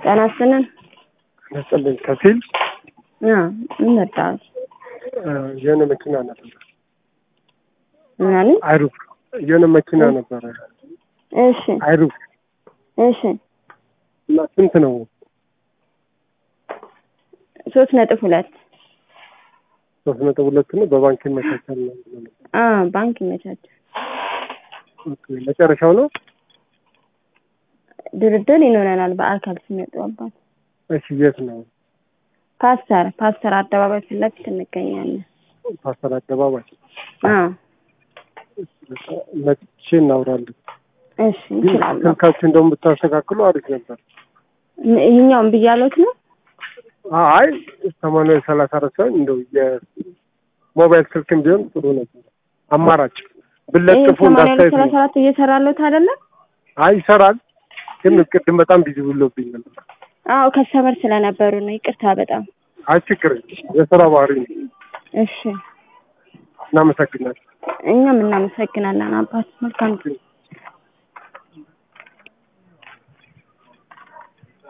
ጤና ይስጥልን። ነስጥልኝ ከፊል አ ምን መጣህ? የሆነ መኪና ነበር ምን አለኝ? አይሩፍ የሆነ መኪና ነበረ እሺ አይሩፍ እሺ እና ስንት ነው? ሶስት ነጥብ ሁለት ሶስት ነጥብ ሁለት ነው። በባንክ ይመቻቻል ነው ብሎ ነው። አ ባንክ ይመቻቻል። ኦኬ፣ መጨረሻው ነው። ድርድር ይኖረናል በአካል ሲመጡ አባት እሺ፣ የት ነው? ፓስተር ፓስተር አደባባይ ፊት ለፊት እንገኛለን። ፓስተር አደባባይ አ መጥቼ እናውራለን። እሺ ግን እንችላለን። ስልካችሁ እንደውም ብታስተካክሉ አሪፍ ነበር። ይህኛውን ብያለሁት ነው። አይ ሰማንያ ሰላሳ አራት ሳይሆን እንደው የሞባይል ስልክም ቢሆን ጥሩ ነበር። አማራጭ ይህ ብለጥፉ ሰማንያ ሁለት እንዳስተያየት ሰላሳ ነው። አራት እየሰራለሁት አይደለም? አይ ይሰራል፣ ግን ቅድም በጣም ቢዚ ብሎብኝ ነበር። አዎ ከሰመር ስለነበሩ ነው። ይቅርታ በጣም አይ ችግር የለም፣ የስራ ባህሪ ነው። እሺ። እናመሰግናለን። እኛም እናመሰግናለን አባት። መልካም ጊዜ